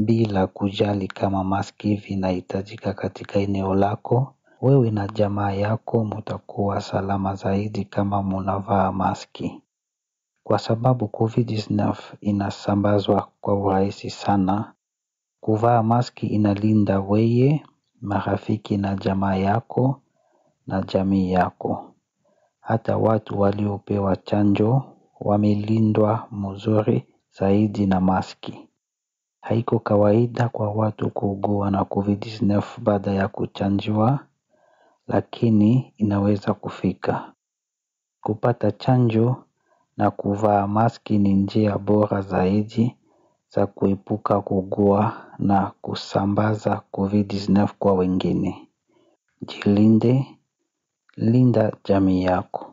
bila kujali kama maski vinahitajika katika eneo lako. Wewe na jamaa yako mtakuwa salama zaidi kama mnavaa maski. Kwa sababu COVID-19 inasambazwa kwa urahisi sana. Kuvaa maski inalinda wewe, marafiki na jamaa yako na jamii yako. Hata watu waliopewa chanjo wamelindwa mzuri zaidi na maski. Haiko kawaida kwa watu kuugua na COVID-19 baada ya kuchanjwa, lakini inaweza kufika. Kupata chanjo na kuvaa maski ni njia bora zaidi za kuepuka kuugua na kusambaza COVID-19 kwa wengine. Jilinde, linda jamii yako.